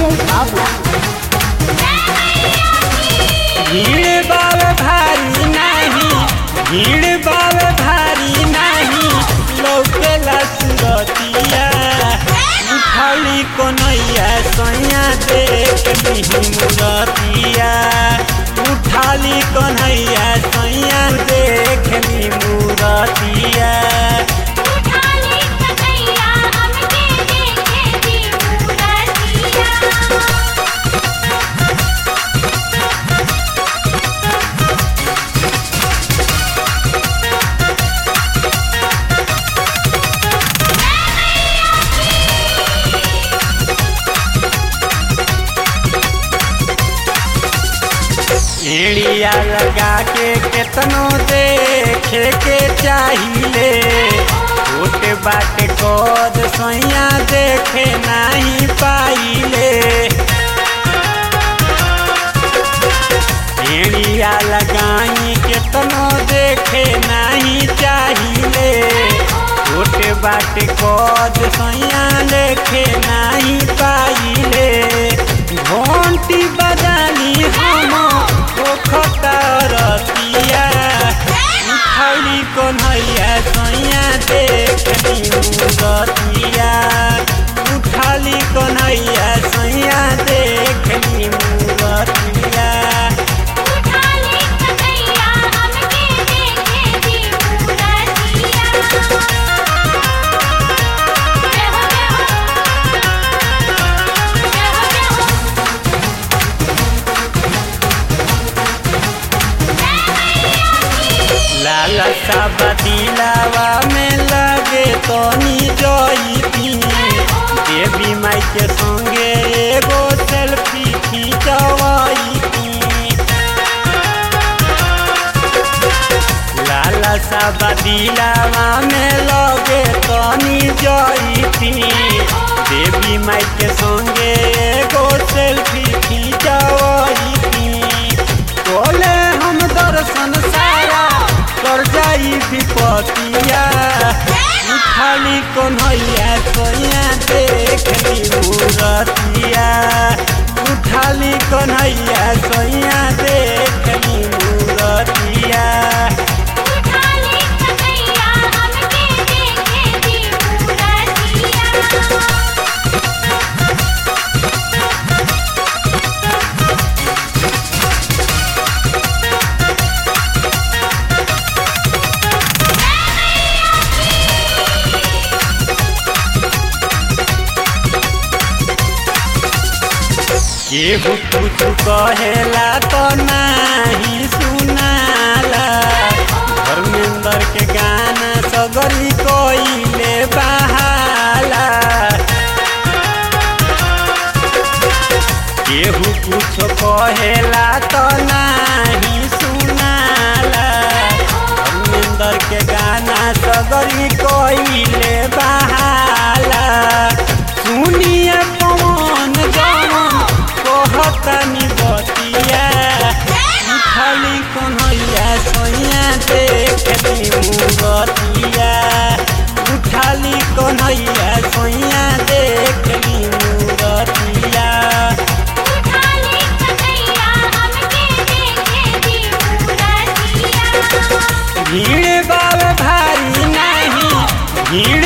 बाबू भीड़ बाव भारी नाही भीड़ बाव भारी नाही लौकेला सुरतिया उठाली कोनैया सैया देख लिही मुरतिया उठाली कन्हैया सैया देख ली मुरतिया उठाली कन्हैया हमके देखे दी मूरतिया एड़िया लगा के केतनो देखे के चाहिए छोटे बाटे कद सैया देखे नहीं पाइले एड़िया लगाई केतनो देखे नहीं चाहिए छोटे बाटे कद सैया देखे नहीं पाइले घंटी बजाली हम रतिया उठौली कन्हैया सैया देखली मुरतिया उठौली कन्हैया सैया देखली मुरतिया उठाली कन्हैया हमके देखे दी मूरतिया जय हो जय हो जय हो जय हो लाल सब दिलावा में लगे तनी जईती देवी माई के संगे एगो सेल्फी खींचवाईती लाल सब दिलावा में लगे तनी जईती देवी माई के संगे एगो सेल्फी खींचवाईती बोले हम दर्शन सारा कर जाई विपतिया उठाली कन्हैया सोया देखली मूरतिया उठाली कन्हैया सोया देखली मूरतिया उठाली कन्हैया हमके देखे दी मूरतिया केहू कुछ कहेला तो नाही सुनाला धर्मेंद्र के गाना सगरी कोइले बहाला केहू कुछ कहेला तो नाही सुनाला धर्मेंद्र के गाना सगरी कोइले बहाला सुनिए पवन जवन कहतनी बतिया उठली कन्हैया सोया देखली मुगतिया उठली कन्हैया सोया देखली मुगतिया उठाली कन्हैया हमके देखे दी मूरतिया भीड़ बाल भारी नहीं भीड़